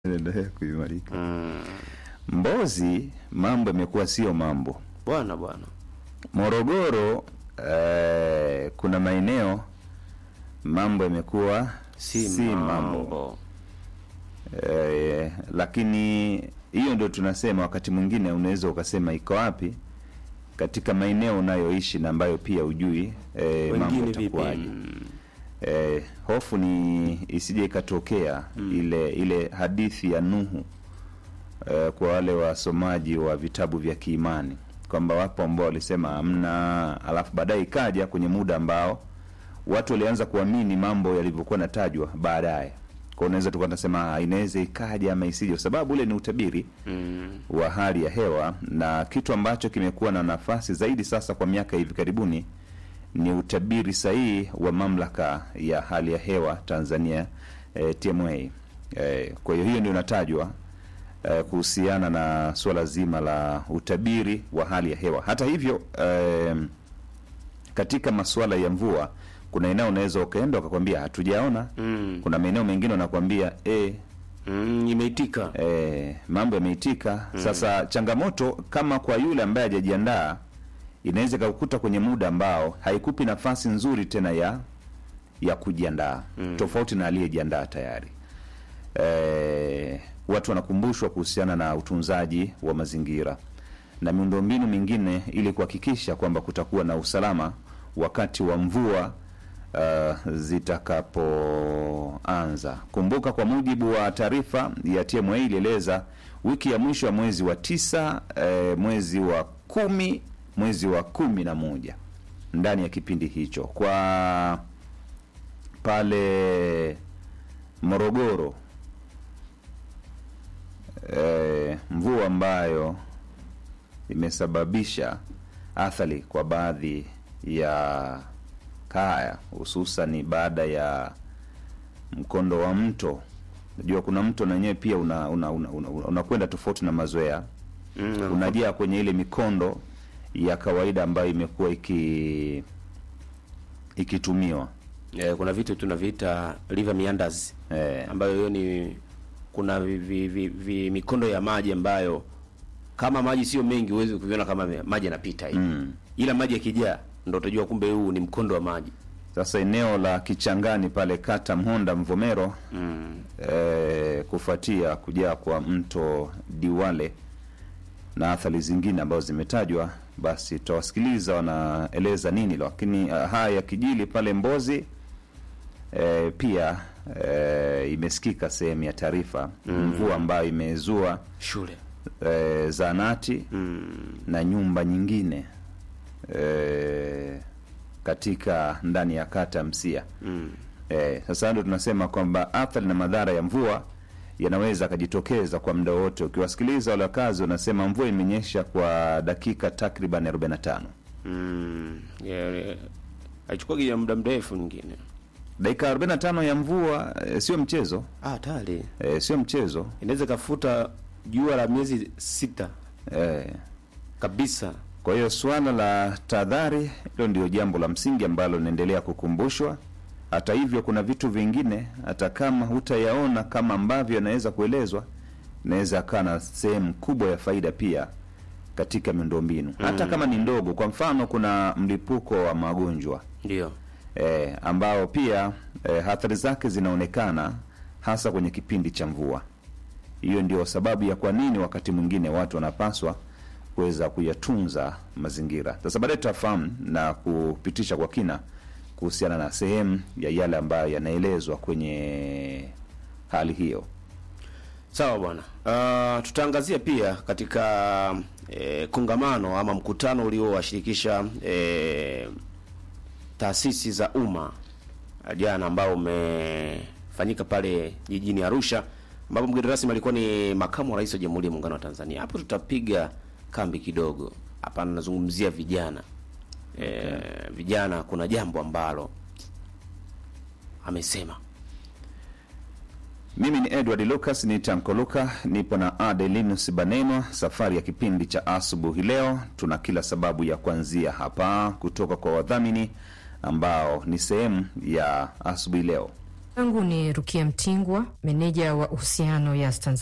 inaendelea kuimarika. Mm. Mbozi mambo yamekuwa sio mambo. Bwana bwana. Morogoro eh, kuna maeneo mambo yamekuwa Si, si mambo, Eh, lakini hiyo ndio tunasema, wakati mwingine unaweza ukasema iko wapi katika maeneo unayoishi na ambayo pia ujui eh, mambo Wengine vipi? itakuwaje. Mm. Eh, hofu ni isije ikatokea ile ile hadithi ya Nuhu eh, kwa wale wasomaji wa vitabu vya kiimani kwamba wapo ambao walisema hamna, alafu baadaye ikaja kwenye muda ambao watu walianza kuamini mambo yalivyokuwa natajwa baadaye. Kwa unaweza tukawa tunasema ah, inaweza ikaja ama isije, kwa sababu ule ni utabiri Mm. wa hali ya hewa, na kitu ambacho kimekuwa na nafasi zaidi sasa kwa miaka hivi karibuni ni utabiri sahihi wa mamlaka ya hali ya hewa Tanzania eh, TMA. Eh, kwa hiyo hiyo ndio inatajwa eh, kuhusiana na suala zima la utabiri wa hali ya hewa. Hata hivyo eh, katika masuala ya mvua kuna eneo unaweza ukaenda ukakwambia hatujaona. Mm. Kuna maeneo mengine unakwambia eh, Mm. Imeitika. eh, mambo yameitika. Sasa changamoto kama kwa yule ambaye hajajiandaa, inaweza ikakukuta kwenye muda ambao haikupi nafasi nzuri tena ya ya kujiandaa tofauti na aliyejiandaa tayari. Eh, watu wanakumbushwa kuhusiana na utunzaji wa mazingira na miundombinu mingine ili kuhakikisha kwamba kutakuwa na usalama wakati wa mvua uh, zitakapoanza. Kumbuka, kwa mujibu wa taarifa ya TMA ilieleza wiki ya mwisho ya mwezi wa tisa, eh, mwezi wa kumi, mwezi wa kumi na moja ndani ya kipindi hicho kwa pale Morogoro eh, mvua ambayo imesababisha athari kwa baadhi ya kaya hususani baada ya mkondo wa mto. Najua kuna mto na wenyewe pia unakwenda una, una, una, unakwenda tofauti na mazoea Mm. unajaa kwenye ile mikondo ya kawaida ambayo imekuwa iki ikitumiwa Eh, kuna vitu tunaviita river meanders eh, ambayo hiyo ni kuna vi, vi, vi, vi, mikondo ya maji ambayo kama maji sio mengi huwezi kuviona kama me- maji yanapita hivi. mm. Ila maji yakijaa ndio utajua kumbe huu ni mkondo wa maji. Sasa eneo la Kichangani pale kata Mhonda Mvomero Mm. eh, kufuatia kujaa kwa mto Diwale na athari zingine ambazo zimetajwa, basi tutawasikiliza wanaeleza nini, lakini uh, haya yakijili pale Mbozi eh, pia eh, imesikika sehemu ya taarifa mvua ambayo imezua Shule. eh, zaanati Mm. na nyumba nyingine eh, katika ndani ya kata Msia. Mm. Eh, sasa ndio tunasema kwamba athari na madhara ya mvua yanaweza akajitokeza kwa muda wote. Ukiwasikiliza wale wakazi wanasema mvua imenyesha kwa dakika takriban 45, Mm. Yeah, yeah. Haichukuagi ya muda mrefu nyingine. dakika 45 ya mvua eh, sio mchezo Ah, tayari. eh, sio mchezo Inaweza kafuta jua la miezi sita eh. kabisa. Kwa hiyo suala la tahadhari hilo ndio jambo la msingi ambalo linaendelea kukumbushwa. Hata hivyo, kuna vitu vingine hata kama hutayaona kama ambavyo yanaweza kuelezwa, inaweza akawa na sehemu kubwa ya faida pia katika miundombinu hata kama ni ndogo. Kwa mfano, kuna mlipuko wa magonjwa Ndio. eh, ambao pia eh, athari zake zinaonekana hasa kwenye kipindi cha mvua. Hiyo ndio sababu ya kwa nini wakati mwingine watu wanapaswa kuweza kuyatunza mazingira. Sasa baadaye tutafahamu na kupitisha kwa kina kuhusiana na sehemu ya yale ambayo yanaelezwa kwenye hali hiyo. Sawa bwana. Uh, tutaangazia pia katika eh, kongamano ama mkutano uliowashirikisha eh, taasisi za umma uh, jana ambao umefanyika pale jijini Arusha ambapo mgeni rasmi alikuwa ni makamu wa rais wa Jamhuri ya Muungano wa Tanzania. Hapo tutapiga kambi kidogo. Hapa nazungumzia vijana. Eh, vijana kuna jambo ambalo amesema Mimi ni Edward Lucas, ni Tanko Luka, nipo na Adelinus Banenwa. Safari ya kipindi cha asubuhi leo, tuna kila sababu ya kuanzia hapa kutoka kwa wadhamini ambao ni sehemu ya asubuhi leo. yangu ni Rukia Mtingwa, meneja wa uhusiano Yas Tanzania.